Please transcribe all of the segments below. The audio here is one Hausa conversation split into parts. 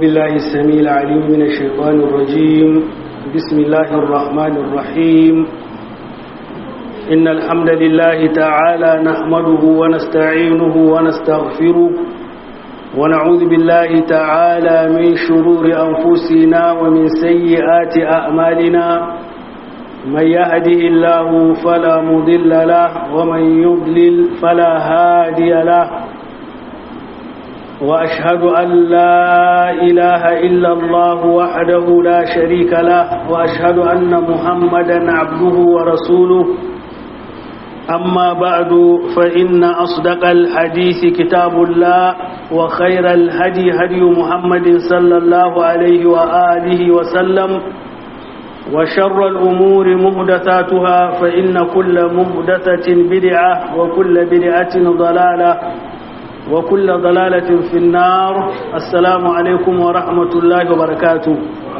بالله السميع العليم من الشيطان الرجيم بسم الله الرحمن الرحيم إن الحمد لله تعالى نحمده ونستعينه ونستغفره ونعوذ بالله تعالى من شرور أنفسنا ومن سيئات أعمالنا من يهده الله فلا مضل له ومن يضلل فلا هادي له وأشهد أن لا إله إلا الله وحده لا شريك له وأشهد أن محمدا عبده ورسوله أما بعد فإن أصدق الحديث كتاب الله وخير الهدي هدي محمد صلى الله عليه وآله وسلم وشر الأمور مهدثاتها فإن كل مهدثة بدعة وكل بدعة ضلالة وكل ضلالة في النار السلام عليكم ورحمة الله وبركاته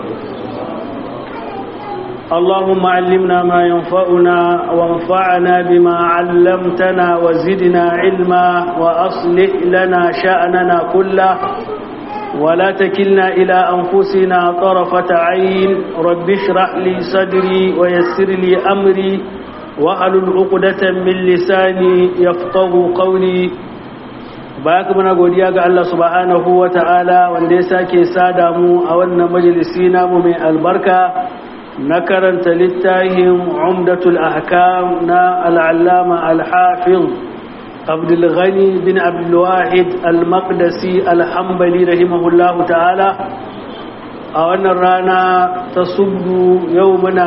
اللهم علمنا ما ينفعنا وانفعنا بما علمتنا وزدنا علما وأصلح لنا شأننا كله ولا تكلنا إلى أنفسنا طرفة عين رب اشرح لي صدري ويسر لي أمري وأحلل عقدة من لساني يفقه قولي baya muna godiya ga Allah subhanahu wa ta'ala wanda ya sake sada mu a wannan majalisi namu mai albarka na karanta littafin umdatul ahkam na al'allama al-hafiz abdulghani bin abdulwahid al-maqdisi al-hambali rahimahullahu ta'ala a wannan rana ta subdu yau muna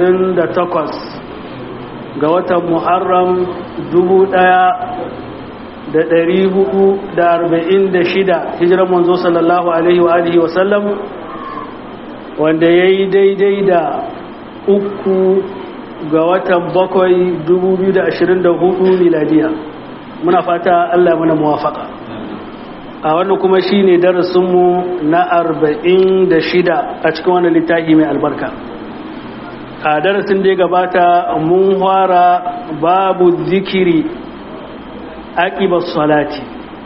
28 ga watan muharram dubu ɗaya. da ɗari hudu da arba'in da shida hijirar manzo sallallahu alaihi wa alihi wasallam wanda ya yi daidai da uku ga watan bakwai dubu biyu da ashirin da hudu miladiya muna fata allah muna muwafaka a wannan kuma shi ne darasinmu na arba'in da shida a cikin wannan littafi mai albarka a darasin da ya gabata mun fara babu zikiri aƙibar salati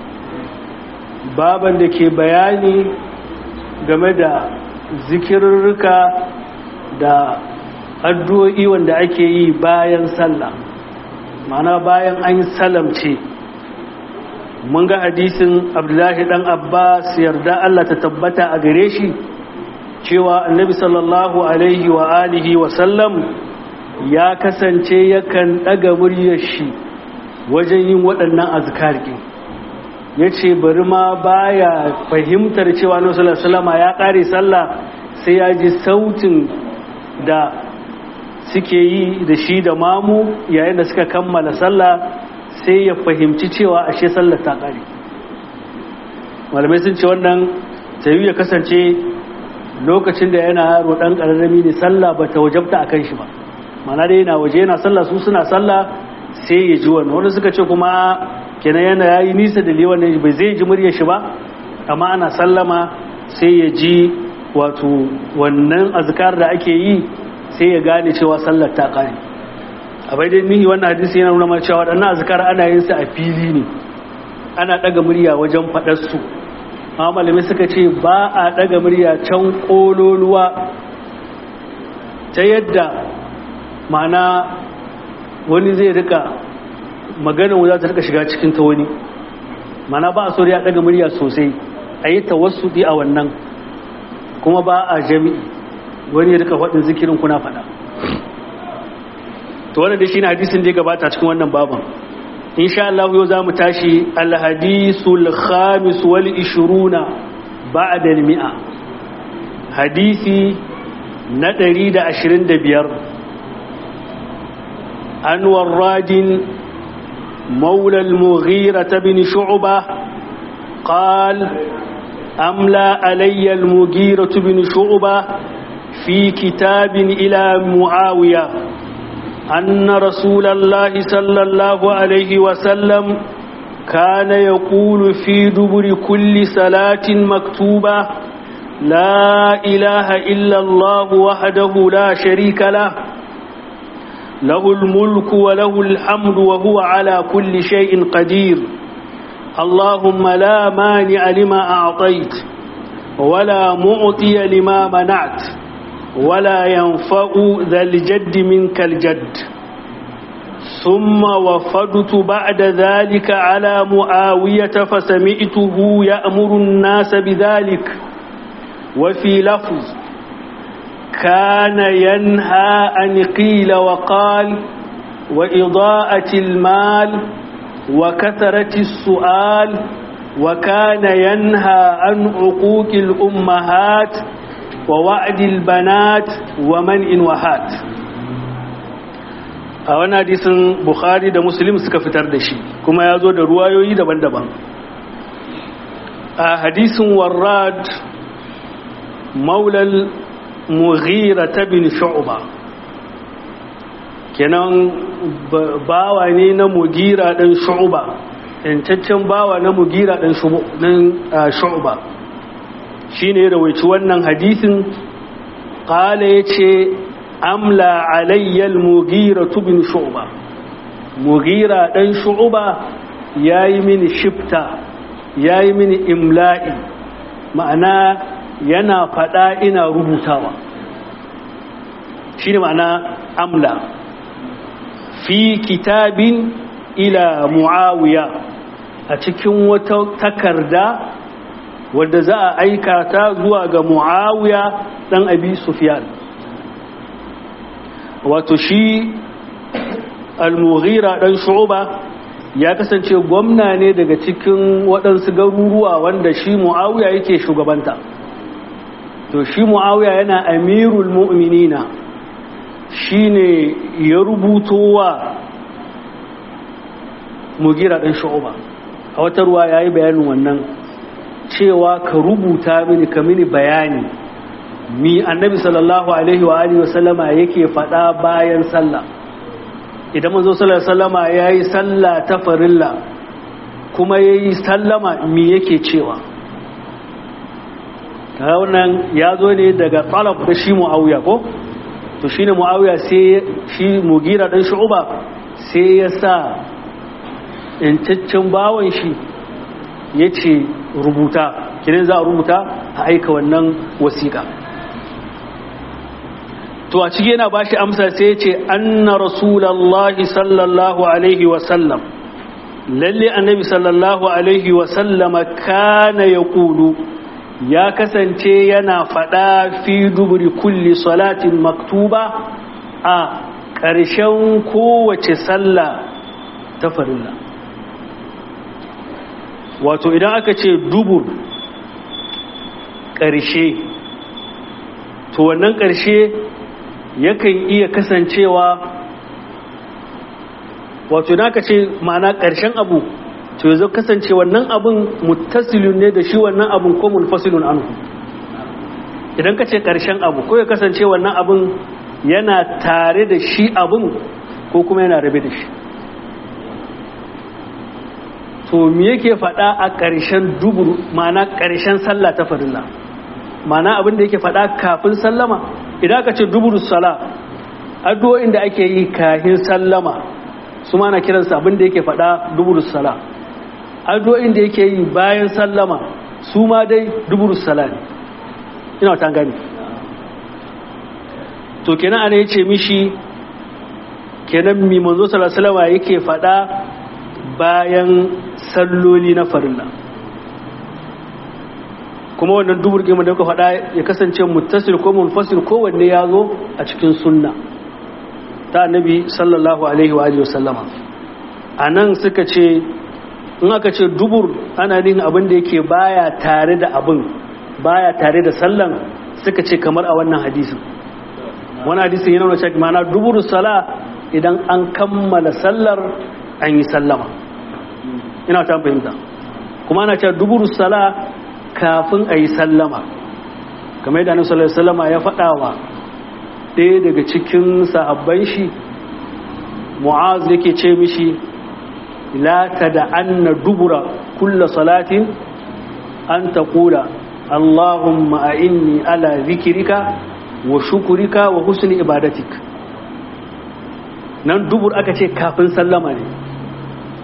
baban da ke bayani game da zikirarruka da addu'o'i wanda ake yi bayan sallah mana bayan an yi salamce mun ga hadisin abdullahi dan abbas yarda Allah ta tabbata a gare shi cewa annabi sallallahu alaihi wa alihi wa sallam ya kasance yakan ɗaga muryar shi wajen yin waɗannan azkarki ya ce bari ma baya fahimtar cewa na salama ya ƙare sallah sai ya ji sautin da suke yi da shi da mamu yayin da suka kammala sallah sai ya fahimci cewa ashe sallah ta ƙare malamai sun ce wannan tayi ya kasance lokacin da yana yaro ɗan ƙararrami ne sallah ba ta wajabta a kan shi ba mana dai yana waje yana sallah su suna sallah sai ya ji wannan wanda suka ce kuma kenan yana yayi nisa da liwan ne bai zai ji muryar shi ba amma ana sallama sai ya ji wato wannan azkar da ake yi sai ya gane cewa sallar ta kare a bai dai nihi wannan hadisi yana nuna cewa waɗannan azkar ana yin su a fili ne ana ɗaga murya wajen faɗar su amma malamai suka ce ba a ɗaga murya can ƙololuwa ta yadda ma'ana wani zai rika maganin za ta rika shiga cikin ta wani mana ba a so ya daga murya sosai a yi tawassudi a wannan kuma ba a jami'i wani ya rika faɗin zikirin kuna faɗa to wannan da shi ne hadisin da ya gabata cikin wannan baban insha Allah yau za mu tashi alhadisul khamis wal ishiruna ba'da al-mi'a hadisi na 125 عن وراد مولى المغيرة بن شعبة قال أملى علي المغيرة بن شعبة في كتاب إلى معاوية أن رسول الله صلى الله عليه وسلم كان يقول في دبر كل صلاة مكتوبة لا إله إلا الله وحده لا شريك له له الملك وله الحمد وهو على كل شيء قدير اللهم لا مانع لما أعطيت ولا معطي لما منعت ولا ينفع ذا الجد منك الجد ثم وفدت بعد ذلك على معاوية فسمعته يأمر الناس بذلك وفي لفظ كان ينهى أن قيل وقال وإضاءة المال وكثرة السؤال وكان ينهى عن عقوق الأمهات ووعد البنات ومن وهات a wani hadisin bukhari da muslim suka fitar da shi kuma ya zo da ruwayoyi daban-daban a hadisin warrad maulal mughira ta bin shu'ba kenan bawa ne na mugira ɗan shu'ba yancaccen bawa na mugira ɗan shu'ba shi ne rawaici wannan hadisin ƙala ya ce amla alayyal mugira bin shu'ba mugira ɗan shu'ba ya yi mini shifta ya yi mini imla'i ma'ana yana faɗa ina rubutawa shi ne ma'ana amla fi kitabin ila mu'awiya a cikin wata takarda wadda za a aika ta zuwa ga mu'awiya ɗan abi sufyan wato shi al-mughira ɗan shu'ba ya kasance gwamna ne daga cikin waɗansu garuruwa wanda shi mu'awiya yake shugabanta to shi mu'awiya yana amirul mu'minina shi ne ya rubuto wa mugira ɗan shu'uba a wata ruwa ya yi bayanin wannan cewa ka rubuta mini ka mini bayani mi annabi sallallahu alaihi wa alihi wasallama yake faɗa bayan sallah idan manzo sallallahu alaihi wasallama ya yi sallah ta farilla kuma ya yi sallama mi yake cewa ta wannan ya zo ne daga talab da shi mu'awiya ko to shi ne mu'awiya sai shi mugira ɗan shu'uba sai ya sa yancaccen bawon shi ya ce rubuta kinan za a rubuta a aika wannan wasiƙa to a ciki yana ba shi amsa sai ya ce anna rasulallahi sallallahu alaihi wasallam lalle annabi sallallahu alaihi wasallama kana ya ƙulu ya kasance yana faɗa fi duburi kulli salatin maktuba a ƙarshen kowace sallah ta farilla wato idan aka ce dubur ƙarshe to wannan ƙarshe yakan iya kasancewa wato idan aka ce ma'ana ƙarshen abu to yanzu kasance wannan abin muttasilun ne da shi wannan abin ko munfasilun anhu idan ka ce ƙarshen abu ko ya kasance wannan abin yana tare da shi abin ko kuma yana rabe da shi to me yake faɗa a ƙarshen dubur ma'ana ƙarshen sallah ta farilla ma'ana abin da yake faɗa kafin sallama idan ka ce dubur sala addu'o'in da ake yi kafin sallama su ma na kiransa abin da yake faɗa dubur sala addu'o'in da yake yi bayan sallama su ma dai dubur sala ne ina ta gani to kenan ana yace mishi kenan mi manzo sallallahu alaihi wasallam yake faɗa bayan salloli na farilla kuma wannan dubur gima da kuka faɗa ya kasance muttasil ko munfasil kowanne ya zo a cikin sunna ta annabi sallallahu alaihi wa alihi wasallama a nan suka ce in aka ce dubur ana nihin abin da yake baya tare da abin baya tare da sallan suka ce kamar a wannan hadisin wani hadisin yana wani mana dubur sala idan an kammala sallar an yi sallama ina ta fahimta kuma ana cewa duburu sala kafin a yi sallama kamar yadda annabi sallallahu alaihi wasallama ya faɗa wa ɗaya daga cikin sahabban shi mu'az yake ce mishi la tad'anna dubura kulla salatin an taqula allahumma a'inni ala dhikrika wa shukrika wa husni ibadatik nan dubur aka ce kafin sallama ne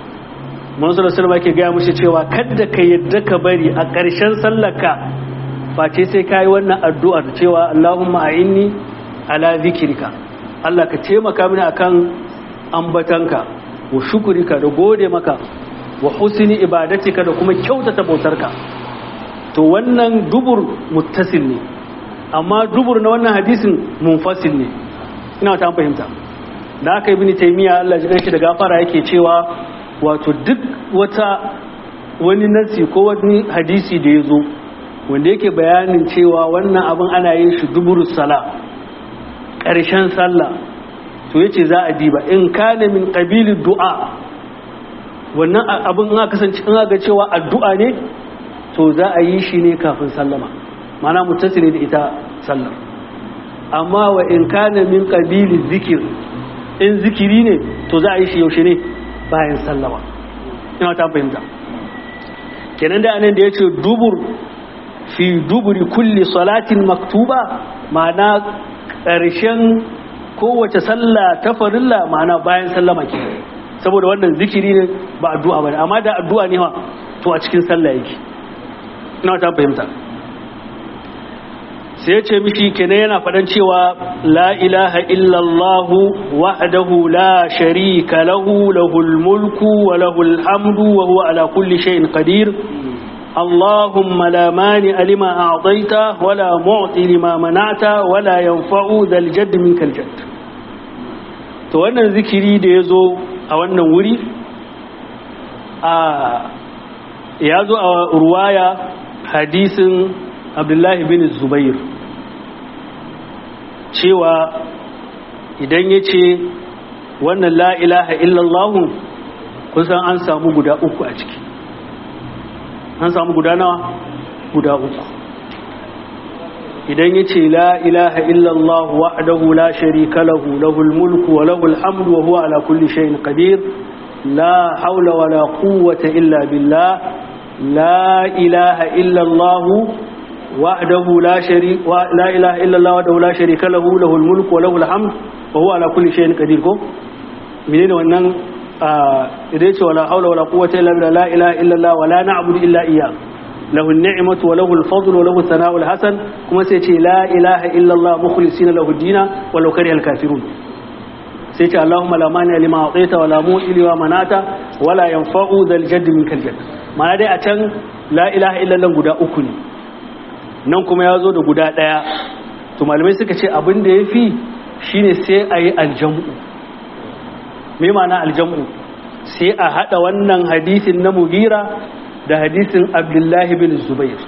manzo da sallama ke gaya mushi cewa kadda ka yadda ka bari a ƙarshen sallaka face sai kai wannan addu'ar cewa Allahumma a'inni ala zikrika Allah ka taimaka mini akan ambatanka wa shukurika da gode maka wa husni ibadatika da kuma kyautata bautarka to wannan dubur muttasil ne amma dubur na wannan hadisin munfasil ne ina ta fahimta da aka ibn taymiya Allah ya shi da gafara yake cewa wato duk wata wani nasi ko wani hadisi da yazo wanda yake bayanin cewa wannan abin ana yin shi duburus sala ƙarshen sallah to yace za a diba in kana min qabili du'a wannan abin aka kasance in aka cewa addu'a ne to za a yi shi ne kafin sallama mana mutasili da ita sallar amma wa in kana min qabili zikir in zikiri ne to za a yi shi yaushe ne bayan sallama ina ta fahimta kenan da anan da yace dubur fi duburi kulli salatin maktuba ma'ana ƙarshen kowace sallah ta farilla ma'ana bayan sallama ke saboda wannan zikiri ne ba addu'a ba amma da addu'a ne ma to a cikin sallah yake ina ta fahimta sai ya ce mishi kenan yana faɗan cewa la ilaha illallah wahdahu la sharika lahu lahul mulku wa lahul hamdu wa huwa ala kulli shay'in qadir اللهم لا مانع لما أعطيت ولا معطي لما منعت ولا ينفع ذا الجد منك الجد to wannan zikiri da ya zo a wannan wuri a ya zo a ruwaya hadisin abdullahi bin zubair cewa idan ya ce wannan la'ilaha illallahun kusan an samu guda uku a ciki an samu guda nawa guda uku idan ya ce la'ilaha illallah wa'adahu la sharika lahu lahul mulku wa lahul hamdu wa huwa ala kulli shayin qadir la haula wa la quwwata illa billah la ilaha illallah wa'adahu la sharika la ilaha illallah wa'adahu la sharika lahu lahul mulku wa lahul hamdu wa huwa ala kulli shayin qadir ko menene wannan idan ce wala haula wala quwwata illa billah la ilaha illa Allah wala na'budu illa iyyah lahu an-ni'matu wa lahu al-fadlu wa lahu thana'u al-hasan kuma sai ce la ilaha illa Allah mukhlisina lahu ad-din wa law kariha al-kafirun sai ce Allahumma la mani lima a'taita wa la mu'ti lima manata wa la yanfa'u dhal jadd minkal jadd ma'ana dai a can la ilaha illa Allah guda uku ne nan kuma ya zo da guda daya to malamai suka ce abin da yafi shine sai ayi aljamu mai mana aljamu sai a hada wannan hadisin na mugira da hadisin abdullahi bin zubair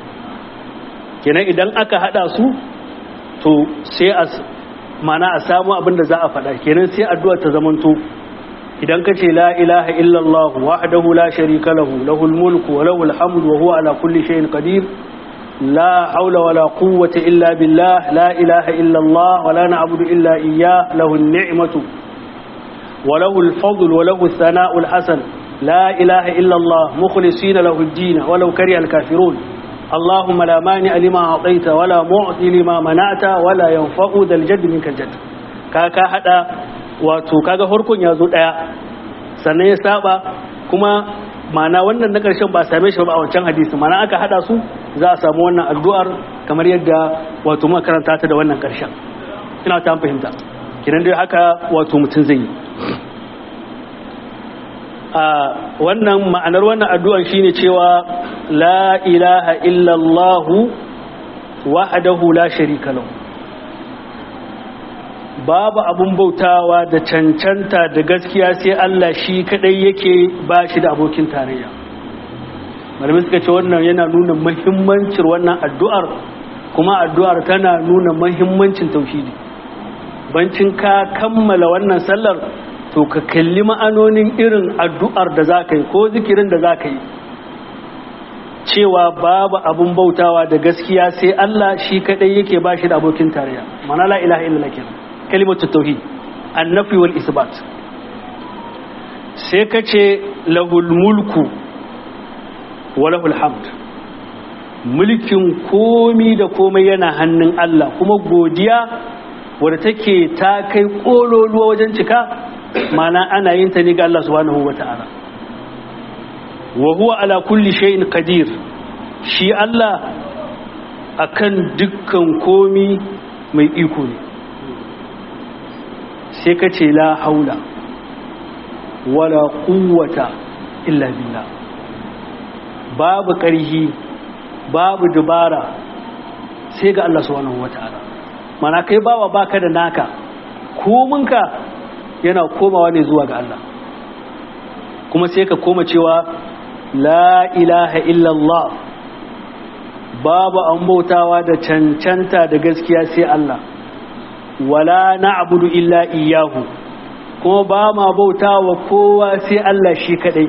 kenan idan aka hada su to sai a mana a samu abin da za a fada kenan sai addu'a ta zamanto idan ka ce la ilaha illallah wahdahu la sharika lahu lahul mulku wa lahul hamdu wa huwa ala kulli shay'in qadir la hawla wa la quwwata illa billah la ilaha illallah wa la na'budu illa iyyah lahu an-ni'matu وله الفضل وله الثناء الحسن لا إله إلا الله مخلصين له الدين ولو كره الكافرون اللهم لا مانع لما أعطيت ولا معطي لما منعت ولا ينفع ذا الجد منك الجد كاكا حدا wato kaga farkon ya zo daya sannan ya saba kuma mana wannan na karshen ba same shi ba a wancan hadisi mana aka hada su za a samu wannan addu'ar kamar yadda wato muka karanta ta da wannan karshen ina ta fahimta kinan dai haka wato mutum zai yi a wannan ma'anar wannan addu'an shine cewa la ilaha illallah wahdahu la sharika lahu babu abun bautawa da cancanta da gaskiya sai Allah shi kadai yake ba shi da abokin tarayya malamin suka ce wannan yana nuna muhimmancin wannan addu'ar kuma addu'ar tana nuna muhimmancin tauhidi bancin ka kammala wannan sallar to ka kalli ma'anonin irin addu'ar da za ka yi ko zikirin da za ka yi cewa babu abun bautawa da gaskiya sai Allah shi kadai yake ba shi da abokin tarayya mana la ilaha illallah kenan kalimatu tauhid annafi wal isbat sai ka ce lahul mulku wa lahul hamd mulkin komi da komai yana hannun Allah kuma godiya wadda take ta kai kololuwa wajen cika mana ana yin ta ne ga Allah subhanahu wata'ala wa huwa ala kulli shay'in qadir shi Allah akan dukkan komi mai iko ne sai ka ce la haula wala quwwata illa billah babu ƙarhi babu dubara sai ga Allah subhanahu wataala mana kai bawa baka da naka kominka yana komawa ne zuwa ga Allah kuma sai ka koma cewa la ilaha illallah babu an bautawa da cancanta da gaskiya sai Allah wala na'budu illa iyyahu kuma ba ma bautawa kowa sai Allah shi kadai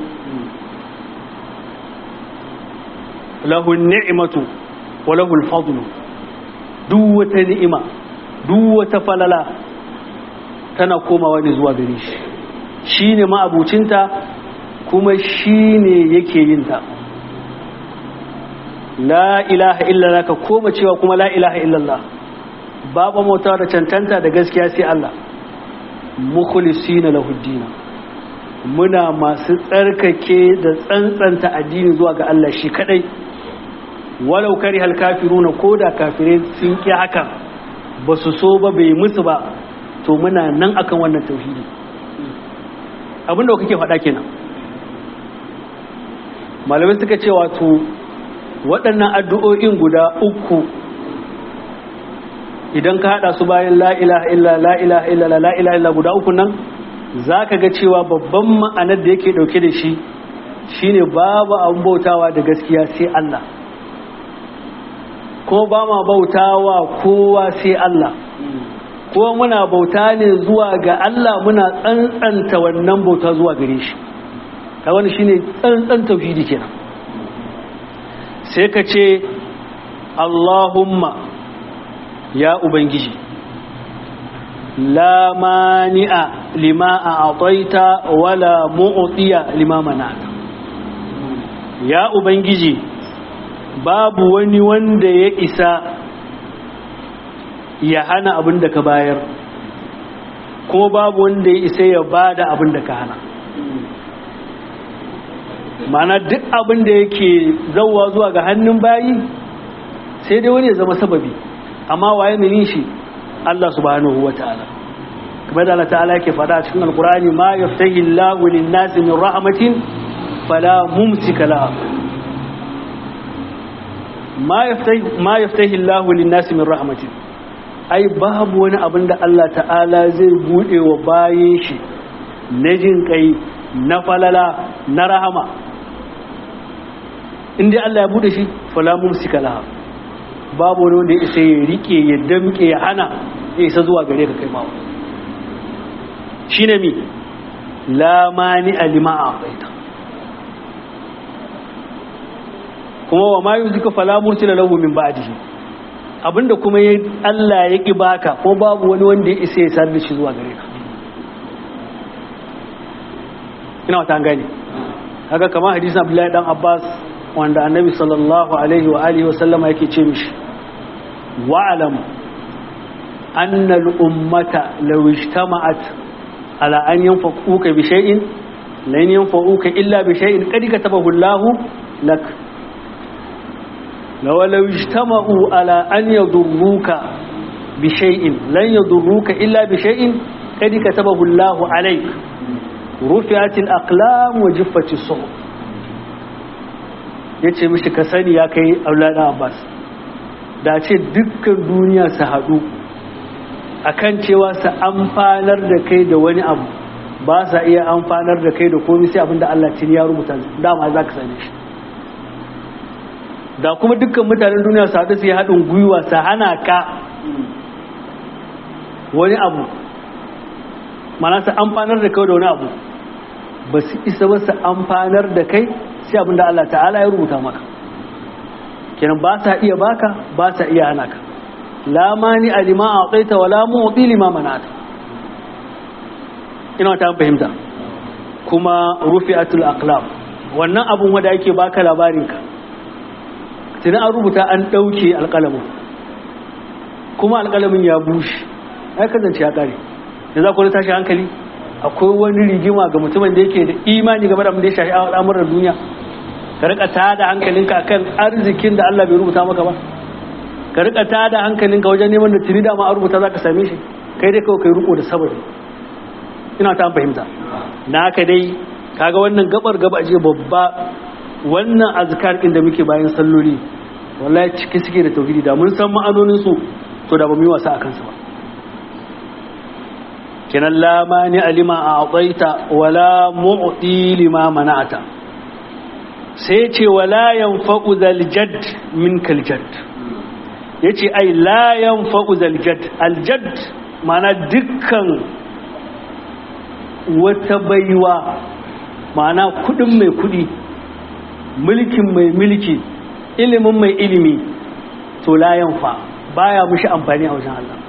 lahu ni'matu wa lahu al-fadlu duk wata ni'ima duk wata falala tana komawa ne zuwa gare shi shine ma'abucinta kuma shine yake yin ta la ilaha illallah ka koma cewa kuma la ilaha illallah babu mota da cancanta da gaskiya sai Allah mukhlisina lahu dina muna masu tsarkake da tsantsanta addini zuwa ga Allah shi kadai walau kari hal kafiruna ko da kafirai sun ki hakan ba su so ba bai musu ba to muna nan akan wannan tauhidi abinda kake faɗa kenan malamai suka ce wato waɗannan addu'o'in guda uku idan ka haɗa su bayan la'ilaha illa la'ilaha illa la'ilaha illa guda uku nan za ka ga cewa babban ma'anar da yake ɗauke da shi shine babu an bautawa da gaskiya sai Allah ko ba ma bautawa kowa sai Allah ko muna bauta ne zuwa ga Allah muna tsantsanta wannan bauta zuwa gare shi ta wani shine tsantsan tauhidi kenan sai ka ce Allahumma ya ubangiji la mani'a lima a ataita wala mu'tiya lima mana'ata ya ubangiji babu wani wanda ya isa ya hana abin da ka bayar kuma babu wanda ya isa ya bada abin da ka hana mana duk abin da yake zauwa zuwa ga hannun bayi sai dai wani ya zama sababi amma waye mai shi Allah subhanahu wataala kamar da Allah ta'ala yake faɗa cikin alkurani ma yaftahi Allahu lin-nasi min rahmatin fala mumsika laha ma yaftahi ma yaftahi Allahu lin-nasi min rahmatin ai babu wani abin da Allah ta'ala zai bude wa bayin shi na jin kai na falala na rahama inda Allah ya bude shi fala mumsika laha babu wani wanda ya isa ya rike ya damke ya hana ya isa zuwa gare ka kai ma shine mi la mani alima a'taita kuma wa ma yuzika fala mursila lahu min ba'dihi abinda kuma ya Allah ya ki baka ko babu wani wanda ya isa ya sarri shi zuwa gare ka ina wata gane haka kamar hadisin Abdullahi dan Abbas wanda annabi sallallahu alaihi wa alihi wa sallama yake ce mishi wa'alam anna al-ummata law ijtama'at ala an yanfa'uka bi shay'in lan yanfa'uka illa bi shay'in qad katabahu Allahu lak law law ijtama'u ala an yadurruka bi shay'in lan yadurruka illa bi shay'in qad katabahu Allahu alayk rufi'at al-aqlam wa jiffat as-suhuf ya ce mishi ka sani ya kai aulada abbas da ce dukkan duniya su haɗu akan cewa su amfanar da kai da wani abu ba sa iya amfanar da kai da komi sai abinda Allah tuni ya rubuta dama za ka sani shi da kuma dukkan mutanen duniya su haɗu su yi haɗin gwiwa su hana ka wani abu mana su amfanar da kai da wani abu ba su isa ba su amfanar da kai sai abin da Allah ta'ala ya rubuta maka kenan ba sa iya baka ba sa iya hana ka la mani alima a'taita wala mu'ti lima manata ina ta fahimta kuma rufi'atul aqlam wannan abun wanda yake baka labarin ka tana an rubuta an dauke alƙalamin kuma alƙalamin ya bushe ai kasance ya kare yanzu akwai tashi hankali akwai wani rigima ga mutumin da yake da imani game da abin da ya shafi al'amuran duniya ka rika ta da hankalinka akan arzikin da Allah bai rubuta maka ba ka rika ta da hankalinka wajen neman da tuni da ma a rubuta za ka same shi kai dai kawai kai riko da sabari ina ta fahimta na ka dai kaga wannan gabar gaba je babba wannan azkar din da muke bayan salloli wallahi ciki suke da tauhidi da mun san ma'anonin su to da ba mu yi wasa akan su ba kenan la mani alima a'taita wala mu'ti lima mana'ata sai ce wala yanfa'u zal jadd minkal jadd yace ai la yanfa'u zal jadd al jadd mana dukkan wata baiwa mana kudin mai kudi mulkin mai mulki ilimin mai ilimi to la yanfa baya mushi amfani a wajen Allah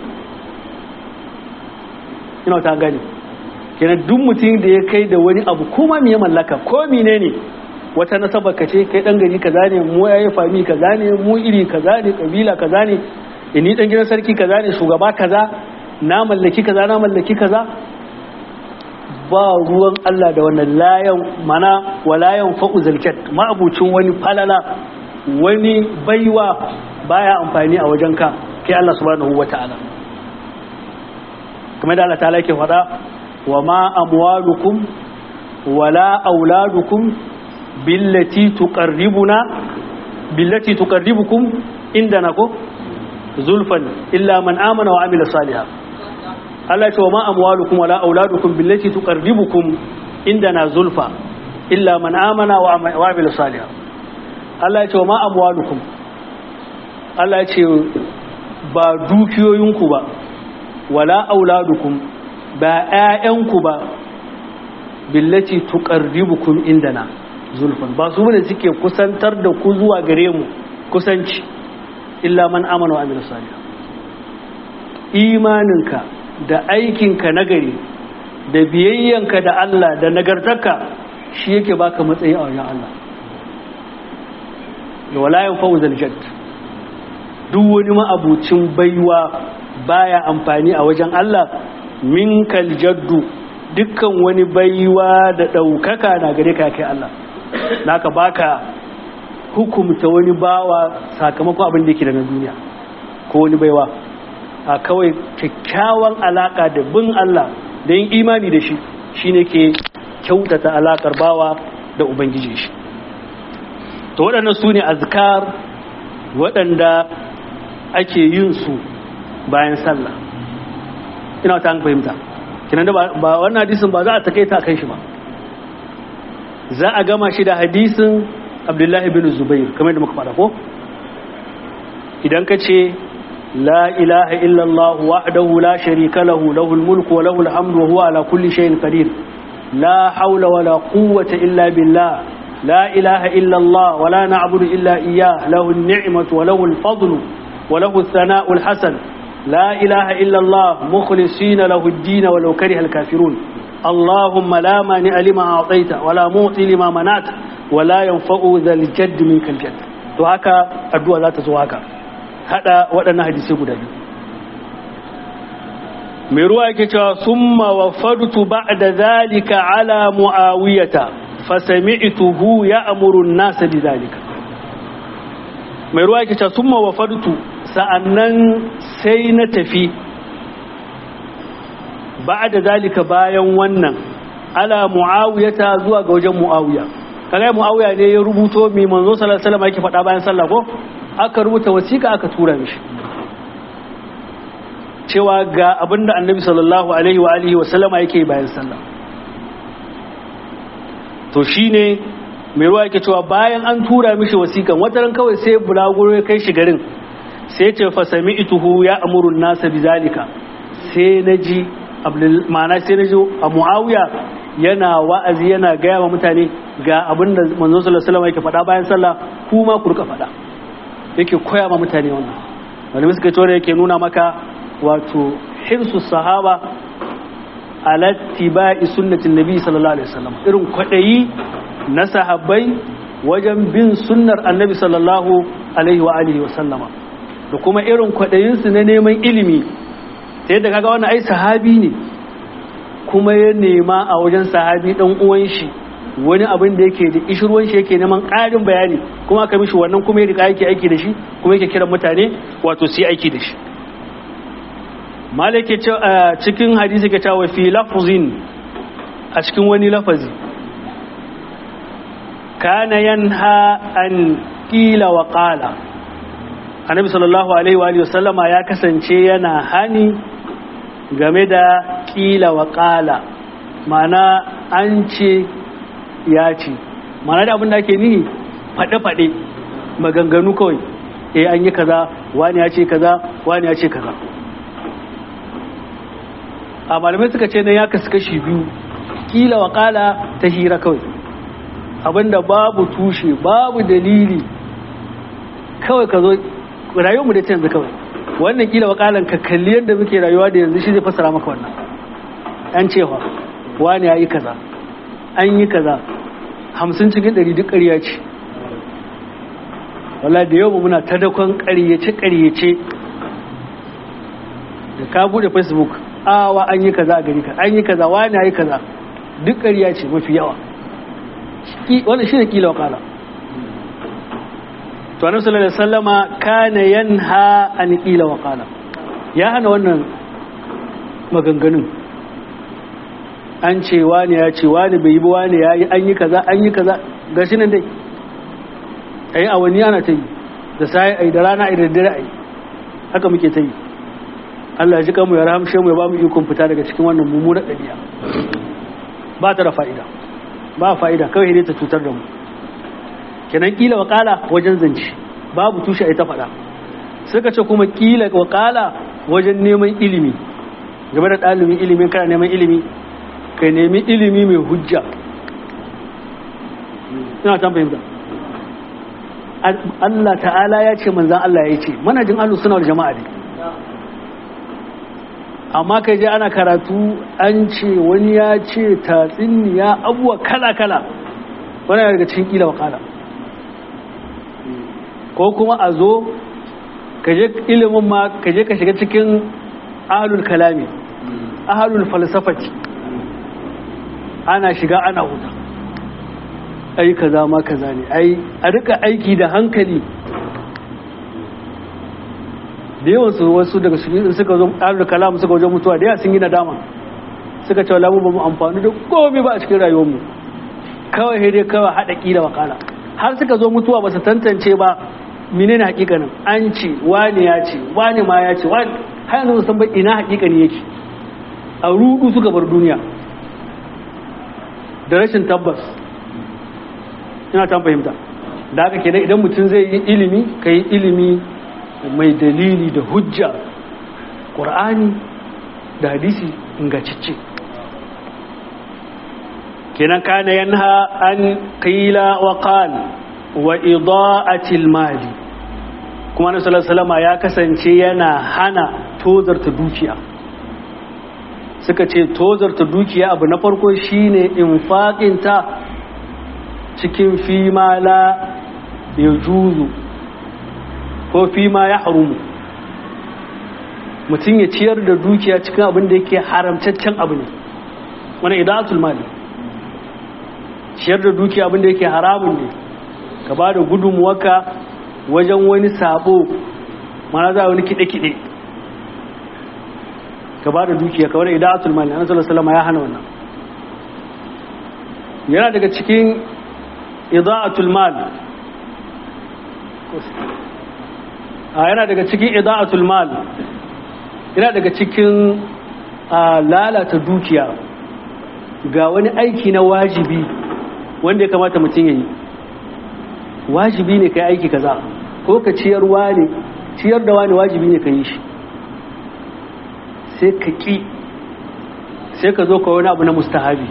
ina ta gani kenan duk mutum da ya kai da wani abu kuma me ya mallaka ko menene ne wata nasabar ka ce kai dan gari kaza ne mu yayi fami kaza ne mu iri kaza ne kabila kaza ne ni dan gidan sarki kaza ne shugaba kaza na mallaki kaza na mallaki kaza ba ruwan Allah da wannan layan mana walayan fa'u zalkat ma'abucin wani falala wani baiwa baya amfani a wajenka kai Allah subhanahu wata'ala kamar da Allah ta'ala yake faɗa wa ma amwalukum wala auladukum billati tuqarribuna billati tuqarribukum indana ko zulfan illa man amana wa amila salihan Allah ya ce wa ma amwalukum wala auladukum billati tuqarribukum indana zulfa illa man amana wa amila salihan Allah ya ce wa ma amwalukum Allah ya ce ba dukiyoyinku ba wala auladukum ba ƴaƴanku ba billati tuqarribukum indana zulfan ba su ne suke kusantar da ku zuwa gare mu kusanci illa man amana wa amila salih imaninka da aikinka nagari da biyayyanka da Allah da nagartarka shi yake baka matsayi a wajen Allah da walayan fawzal jadd duk wani ma'abucin baiwa baya amfani a wajen Allah minkal jaddu dukkan wani baiwa da ɗaukaka na gare ka kai Allah naka baka hukumta wani bawa sakamakon abin da yake daga duniya ko wani baiwa a kawai kyakkyawan alaka da bin Allah da yin imani da shi shine ke kyautata alakar bawa da ubangiji shi to waɗannan su ne azkar waɗanda ake yin su bayan sallah ina ta fahimta kinan da ba wannan hadisin ba za a takaita kan shi ba za a gama shi da hadisin abdullahi bin zubair kamar da muka faɗa ko idan ka ce la ilaha illallah wahdahu la sharika lahu lahul mulku wa lahul hamdu wa huwa ala kulli shay'in qadir la hawla wa la quwwata illa billah la ilaha illallah wa la na'budu illa iyyah lahu an-ni'matu wa lahu al-fadlu wa lahu ath-thana'u al-hasan la ilaha illallah mukhlisina lahu ad-din wa law kariha al-kafirun اللهم لا مانع لما أعطيت ولا معطي لما منعت ولا ينفع ذا الجد منك الجد to haka addu'a za ta zo haka hada waɗannan hadisai guda biyu mai ruwa yake cewa summa wafadtu ba'da zalika ala muawiyata fasami'tuhu ya'muru an-nas bi zalika mai ruwa yake cewa summa wafadtu sa'annan sai na tafi ba da zalika bayan wannan ala muawiyata zuwa ga wajen muawiya kaga muawiya ne ya rubuto mi manzo sallallahu alaihi wasallam yake faɗa bayan sallah ko aka rubuta wasiƙa aka tura mishi cewa ga abinda annabi sallallahu alaihi wa alihi wa sallama yake bayan sallah to shine mai ruwa yake cewa bayan an tura mishi wasiƙan wataran kawai sai bulaguro ya kai shi garin sai ce fa sami'tuhu ya amuru an-nasa bizalika sai naji ma'ana sai na zo a mu'awiya yana wa'azi yana gaya wa mutane ga abin da manzon sallallahu alaihi wasallam yake faɗa bayan sallah kuma ku rika faɗa yake koya ma mutane wannan wani suka ce yake nuna maka wato hirsu sahaba ala tibai sunnatin nabi sallallahu alaihi wasallam irin kwadayi na sahabbai wajen bin sunnar annabi sallallahu alaihi wa alihi wasallama da kuma irin kwadayinsu na neman ilimi ta yadda kaga wannan ai sahabi ne kuma ya nema a wajen sahabi dan uwan shi wani abin da yake da ishirwan shi yake neman ƙarin bayani kuma aka mishi wannan kuma ya riƙa yake aiki da shi kuma yake kiran mutane wato su yi aiki da shi malake cikin hadisi ke cewa fi lafzin a cikin wani lafazi kana yanha an qila wa qala annabi sallallahu alaihi wa alihi wasallama ya kasance yana hani game da qila wa qala ma'ana an ce ya ce ma'ana da abin da ake nihi fade fade maganganu kawai eh an yi kaza wani ya ce kaza wani ya ce kaza a malamai suka ce nan ya kasu kashi biyu kila wa kala ta hira kawai abinda babu tushe babu dalili kawai ka zo rayuwar mu da canza kawai wannan kila wa kalan ka kalli yadda muke rayuwa da yanzu shi zai fasara maka wannan an cewa wani ya yi kaza an yi kaza hamsin cikin ɗari duk ƙarya ce wala da yau muna ta dakon ƙaryace ƙaryace da ka bude facebook awa an yi kaza a gari ka an yi kaza wani ya yi kaza duk ƙarya ce mafi yawa wannan shi ne kila wakala to annabi sallallahu alaihi wasallama kana yanha an kila wakala ya hana wannan maganganun an ce wani ya ce wani bai yi ba wani ya yi an yi kaza an yi kaza gashi nan dai ayi awanni ana ta yi da sai ai da rana ai da dare ai haka muke ta yi Allah ya ji kanmu ya rahamshe mu ya ba mu ikon fita daga cikin wannan mummunar ɗabi'a ba ta da fa'ida ba fa'ida kawai ne ta cutar da mu kenan kila wakala wajen zance babu tushe ai ta faɗa suka ce kuma kila wakala wajen neman ilimi game da ɗalibin ilimin kana neman ilimi ka nemi ilimi mai hujja ina ta fahimta Allah ta'ala ya ce manzan Allah ya ce manajin alu suna jama'a ne amma kai je ana karatu an ce wani ya ce tatsiniya abuwa kala-kala wani daga cikin kila wakala ko kuma a zo ka je ilimin ma ka je ka shiga cikin ahalul kalami ahalul falsafati ana shiga ana huta ai kaza ma kaza ne ai a rika aiki da hankali da yawan su wasu daga su suka zo ahlul kalam suka wajen mutuwa da yawa sun yi nadama suka ce lamu ba mu amfani da komai ba a cikin rayuwar mu kawai sai dai kawai hada kila wakala har suka zo mutuwa ba su tantance ba menene hakikanin an ce wani ya ce wani ma ya ce wani har yanzu san ba ina hakikani yake a rudu suka bar duniya da rashin tabbas ina ta fahimta da haka kenan idan mutum zai yi ilimi ka yi ilimi mai dalili da hujja ƙur'ani da hadisi ingacicce kenan kana yanha an qila wa qal wa ida'atil mali kuma na sallallahu ya kasance yana hana tozarta dukiya suka ce tozarta dukiya abu na farko shine infaƙinta cikin fima la ya juzu ko fima ya harumu mutum ya ciyar da dukiya cikin abin da yake haramtaccen abu ne wani idatul mali ciyar da dukiya abin da yake haramun ne ka ba da gudunmuwaka wajen wani sabo mana za wani kiɗe-kiɗe ka ba da dukiya ka wani idatul mali an salama ya hana wannan yana daga cikin ida'atul mal a yana daga cikin ida'atul mal yana daga cikin lalata dukiya ga wani aiki na wajibi wanda ya kamata mutum ya yi wajibi ne ka yi aiki kaza ko ka ciyarwa ne ciyar da wani wajibi ne ka yi shi sai ka ƙi sai ka zo ka wani abu na mustahabi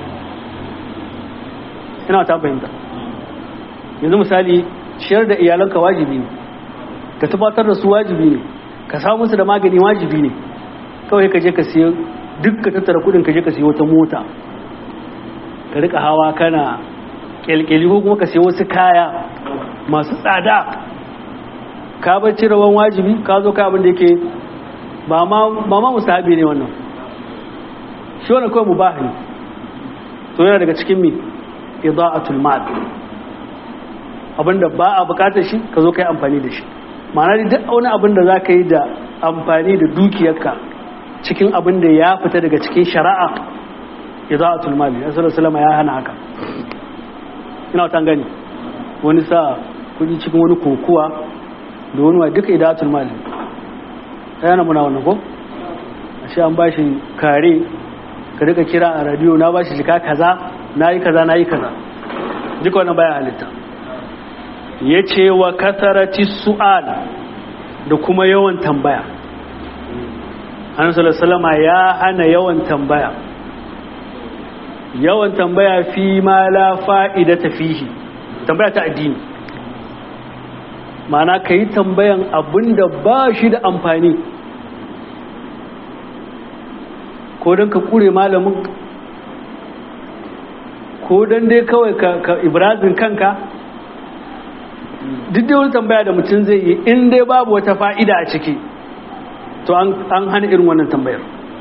ina ta fahimta yanzu misali ciyar da iyalanka wajibi ne ka tabbatar da su wajibi ne ka samu su da magani wajibi ne kawai ka je ka siya duk ka tattara kudin ka je ka siya wata mota ka rika hawa kana kyalkyali ko kuma ka siya wasu kaya masu tsada ka bar rawan wajibi ka zo ka abin da yake ba ma musahabi ne wannan shi wannan kawai mubah ne to yana daga cikin mi ida'atul mal abinda ba a bukatar shi ka zo kai amfani da shi ma'ana duk wani abin da za ka yi da amfani da dukiyarka cikin abin da ya fita daga cikin shari'a ida'atul mal ya sallallahu ya hana haka ina wata gani wani sa kudi cikin wani kokuwa da wani wa duka ida'atul mal yana muna wannan ko ashe an bashi kare ka rika kira a radio na bashi jika kaza nayi kaza nayi kaza duka wannan baya halitta yace wa kasarati su'al da kuma yawan tambaya annabi sallallahu alaihi ya hana yawan tambaya yawan tambaya fi ma la fa'idata fihi tambaya ta addini ma'ana kai tambayan abinda ba shi da amfani ko don ka kure malamin ko don dai kawai ka ibrazin kanka duk da wani tambaya da mutum zai yi in dai babu wata fa'ida a ciki to an hana irin wannan tambayar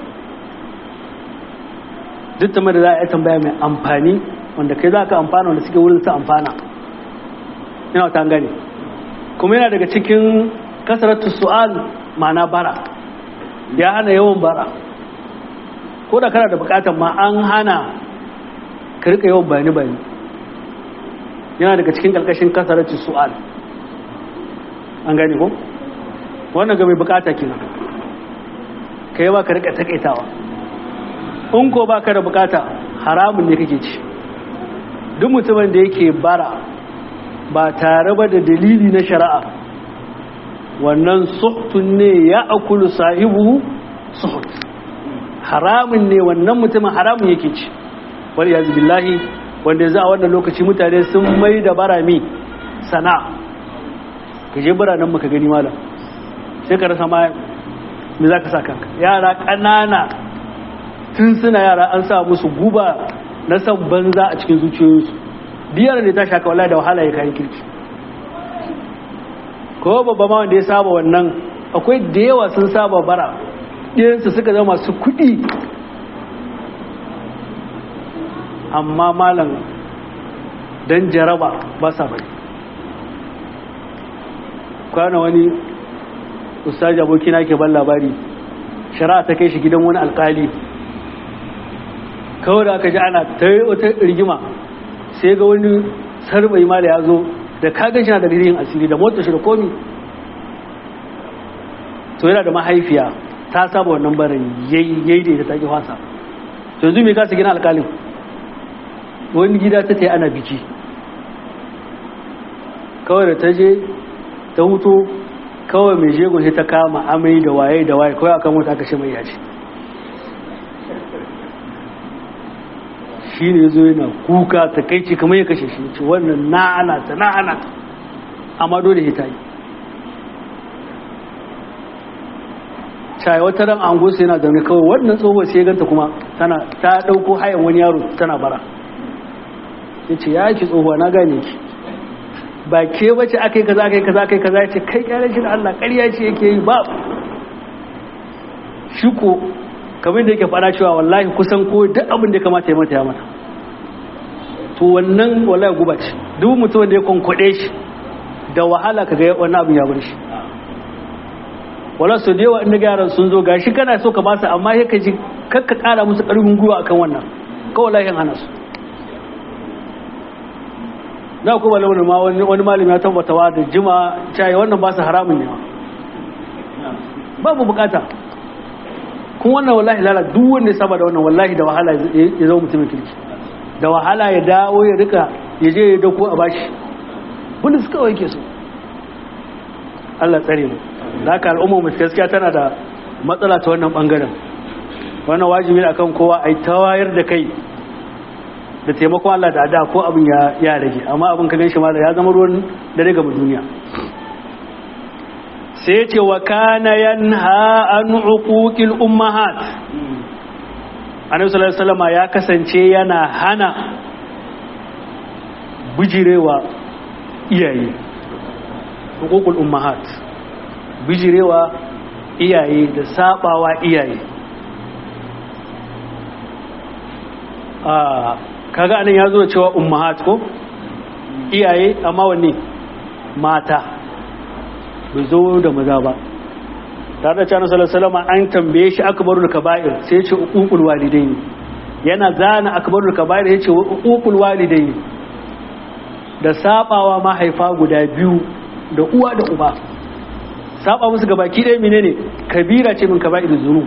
duk tambayar da za a yi tambaya mai amfani wanda kai za ka amfana wanda suke wurin su amfana yana wata gane kuma yana daga cikin kasaratu su'al ma'ana bara ya hana yawan bara ko da kana da bukatan ma an hana ka rika yawan bayani bayani yana daga cikin karkashin kasarci su'al an gane ko wannan ga mai bukata kina ka yi ba ka rika takaitawa in ko ba ka da bukata haramun ne kake ci duk mutumin da yake bara ba tare ba da dalili na shari'a wannan suhtun ne ya akulu sahibu suhut haramun ne wannan mutumin haramun yake ci wani yanzu billahi wanda yanzu a wannan lokaci mutane sun mai da barami sana ka je biranen maka gani malam sai ka rasa ma me za ka sa kanka yara ƙanana tun suna yara an sa musu guba na san banza a cikin zuciyoyinsu biyar da ta shaka wala da wahala ya kayan kirki ko babba ma wanda ya saba wannan akwai da yawa sun saba bara ɗiyansu suka zama masu kuɗi amma malam don jaraba ba sa bari kwana wani ustaji abokina ke ban labari shari'a ta kai shi gidan wani alkali kawai da aka ji ana ta yi wata rigima sai ga wani sarbai mala ya zo da kagan shi na da dalilin asiri da motar shi da komi to yana da mahaifiya ta saba wannan barin yayi da ita ta ki fasa to yanzu me kasa gina alƙalin wani gida ta ta ana biki kawai da ta je ta hutu kawai mai jego sai ta kama amai da waye da waye kawai akan wata aka shi mai yaci shi ne zo yana kuka ta kai ce kamar ya kashe shi ce wannan na'ana ta na'ana ta amma dole ya ta yi shaye wata ran an gosa yana zaune kawai wannan tsohuwar sai ganta kuma tana ta dauko hayan wani yaro tana bara ya ce ya ki tsohuwa na gane ki ba ke bace aka yi kaza aka yi kaza aka yi kaza ya ce kai kyale shi da Allah ƙarya ce yake yi ba shi ko kamar da yake fara cewa wallahi kusan ko duk abin da ya kamata ya mata ya mata to wannan wallahi guba ce duk mutum da ya kwankwade shi da wahala kaga wannan abin ya bar shi wala su da yawa inda yaran sun zo gashi kana so ka basu amma sai ka ji kakka kara musu karfin gwiwa akan wannan kawai lahin hana su na kuma launin ma wani malami ya tabbata wa da jima cayi wannan ba su haramun ne babu bukata kun wannan wallahi lala duk wanda ya saba da wannan wallahi da wahala ya zama mutumin kirki da wahala ya dawo ya rika ya je ya dauko a bashi wanda suka kawai ke so Allah tsare mu da haka al'umma mu gaskiya tana da matsala ta wannan bangaren wannan wajibi akan kowa ai tawayar da kai da taimakon Allah da da ko abin ya ya rage amma abin ka ganshi ma ya zama ruwan da daga duniya sai ya ce wa kana yanha an uquqil ummahat annabi sallallahu alaihi wasallam ya kasance yana hana bijirewa iyaye uququl ummahat bijirewa iyaye da sabawa iyaye a kaga anan ya zo da cewa ummahat ko iyaye amma wanne mata bai zo da maza ba tare da cewa sallallahu alaihi an tambaye shi akbarul kaba'ir sai ya ce uqul walidaini yana zana akbarul kaba'ir ya ce uqul walidaini da sabawa mahaifa guda biyu da uwa da uba saba musu gabaki ɗaya menene kabira ce min kaba'ir zunub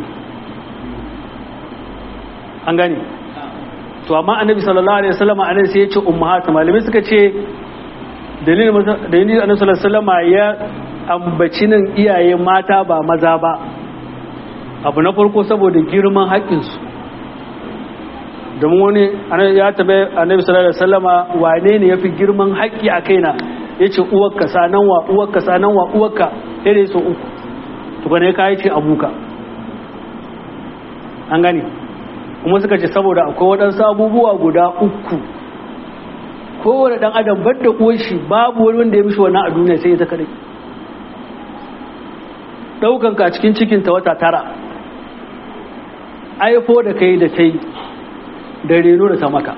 an gane to amma annabi sallallahu alaihi wasallam anan sai ya ce ummahat malamai suka ce dalilin dalilin annabi sallallahu alaihi wasallam ya ambaci nan iyaye mata ba maza ba abu na farko saboda girman haƙƙinsu domin wani ya tabe annabi sallallahu alaihi wasallama wane ne yafi girman haƙƙi a kaina yace uwarka sanan wa uwarka sanan wa uwarka sai dai so uku to bane ka yi ce abuka an gane kuma suka ce saboda akwai waɗansu abubuwa guda uku kowane ɗan adam bar da uwar shi babu wani wanda ya mishi wannan a duniya sai ita kadai ɗaukan ka cikin cikinta wata tara aifo da kai da kai da reno da ta maka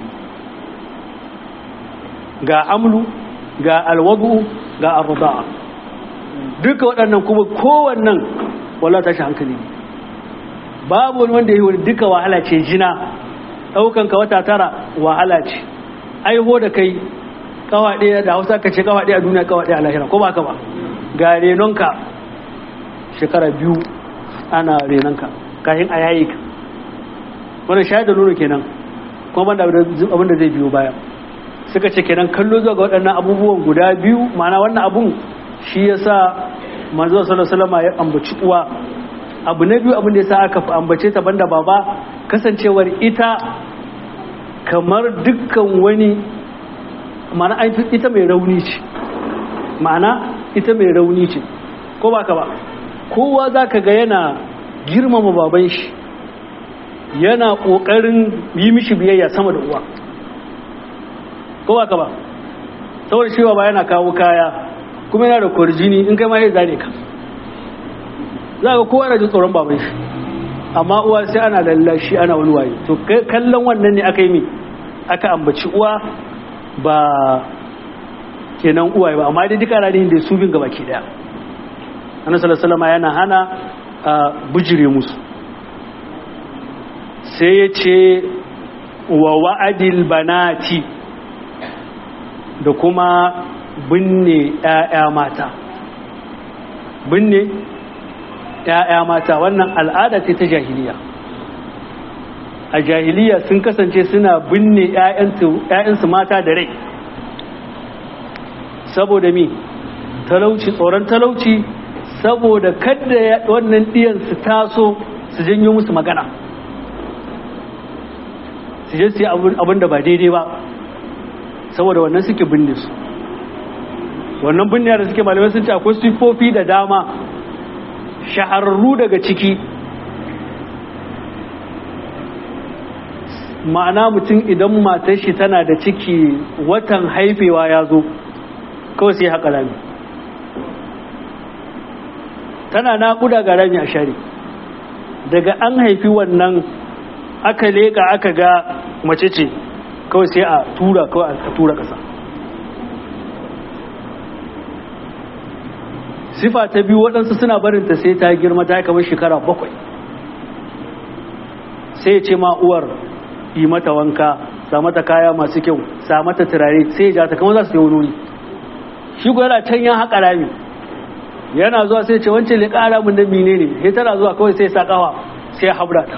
ga amlu ga alwabu ga arruda'a duka waɗannan kuma kowannan wala tashi hankali ne babu wani wanda ya yi wani duka wahala ce jina ɗaukan ka wata tara wahala ce aiho da kai kawa ɗaya da hausa ka ce kawa ɗaya a duniya kawa ɗaya a lahira ko ba ka ba ga renonka shekara biyu ana renonka kafin a yayi ka wanda shayar da nono kenan kuma banda abin da zai biyo baya suka ce kenan kallo zuwa ga waɗannan abubuwan guda biyu ma'ana wannan abun shi ya sa manzo sallallahu ya ambaci uwa abu na biyu abin da ya sa aka ambace ta banda baba kasancewar ita kamar dukkan wani ma'ana ita mai rauni ce ma'ana ita mai rauni ce ko ba ka ba kowa za ka ga yana girmama baban shi yana ƙoƙarin yi mishi biyayya sama da uwa ko ba ka ba saboda shi ba yana kawo kaya kuma yana da kwarjini in kai ma ya zane ka za ka kowa yana jin tsoron baban shi amma uwa sai ana lallashi ana wani waye to kallon wannan ne aka yi mi aka ambaci uwa ba kenan uwaye ba amma dai duka rarihin da su bin gaba ke daya annabi sallallahu alaihi yana hana bujire musu sai ya ce wa wa'adil banati da kuma binne ‘ya'ya mata binne ‘ya'ya mata wannan al'ada ce ta jahiliya a jahiliya sun kasance suna binne ‘ya'yansu mata da rai saboda mi talauci tsoron talauci saboda kadda wannan ɗiyan su taso su janyo musu magana su je su yi abin da ba daidai ba saboda wannan suke binne su wannan binne da suke malamai sun ce akwai siffofi da dama shahararru daga ciki ma'ana mutum idan matar shi tana da ciki watan haifewa ya zo kawai sai haƙa rami tana naƙuda ga rami a share daga an haifi wannan aka leƙa aka ga mace ce kawai sai a tura kawai a tura ƙasa sifa ta biyu waɗansu suna barinta sai ta girma ta kamar shekara bakwai sai ce ma uwar yi mata wanka sa mata kaya masu kyau sa mata turare sai ja ta kama za su yi wani shi ko yana can ya haƙa rami yana zuwa sai ce wancan ne ƙara mun da mine ne sai tana zuwa kawai sai sa ƙawa sai habra ta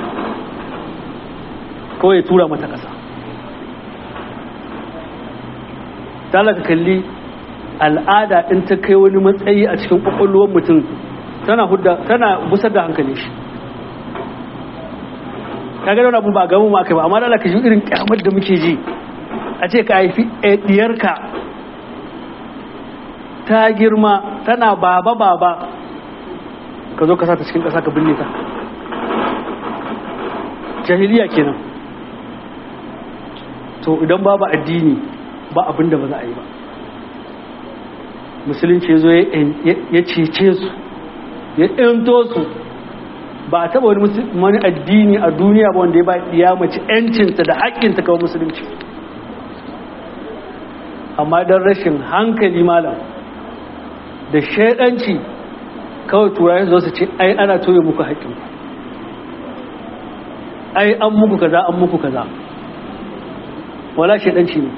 kawai ya tura mata ƙasa talaka kalli al'ada in ta kai wani matsayi a cikin ƙwaƙwalwar mutum tana hudda tana busar da hankali shi ka ga abun ba gaban ma kai ba amma da ka ji irin kyamar da muke ji a ce ka haifi diyarka ta girma tana baba baba ka zo ka sa ta cikin ƙasa ka binne ta jahiliya kenan to idan babu addini ba abin da ba za a yi ba musulunci zo ya cece su ya ɗinto su ba a taba wani addini a duniya ba wanda ya ba ya mace yancinta da haƙƙinta kawai musulunci amma don rashin hankali malam da shaidanci kawai turayen zo su ce ai ana toye muku haƙƙin ai an muku kaza an muku kaza wala shaidanci ne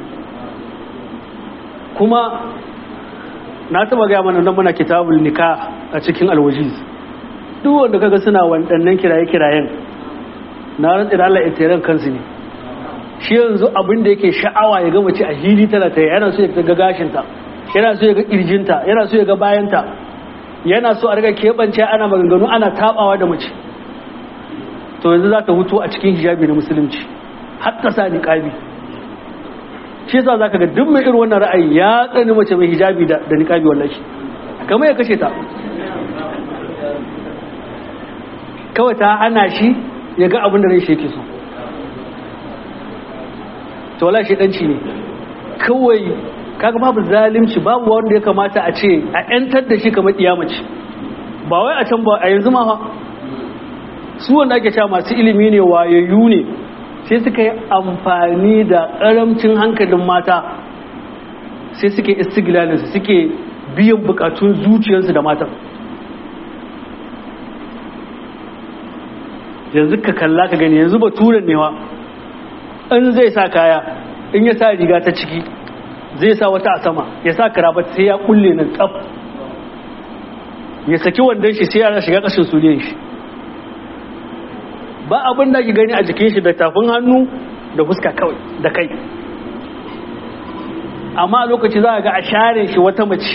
kuma na taba gaya mana nan muna kitabul nikah a cikin alwajiz duk wanda kaga suna waɗannan kiraye-kirayen na rantsi da Allah itiran kansu ne shi yanzu abin da yake sha'awa ya ga mace a hili tana ta yana so ya ga gashinta yana so ya ga kirjinta yana so ya ga bayanta yana so a riga keɓance ana maganganu ana tabawa da mace to yanzu za ta hutu a cikin hijabi na musulunci har ta sa niqabi shi yasa zaka ga duk mai irin wannan ra'ayi ya tsani mace mai hijabi da da niqabi wallahi kamar ya kashe ta kawai ta hana shi ya ga abin da rai shi yake so to wala shi danci ne kawai kaga babu zalimci babu wanda ya kamata a ce a yantar da shi kamar kiyamaci ba wai a can ba a yanzu ma fa su wanda ake cewa masu ilimi ne wayayyu ne sai suka yi amfani da karamcin hankalin mata sai suke istiglalinsu suke biyan bukatun zuciyarsu da matan yanzu ka kalla ka gani yanzu ba turan newa in zai sa kaya in ya sa riga ta ciki zai sa wata a sama ya sa karabat sai ya kulle nan tsaf ya saki wandon shi sai ya shiga kashin suliyan shi ba abin da ki gani a jikin shi da tafin hannu da fuska kawai da kai amma a lokaci za a ga a share shi wata mace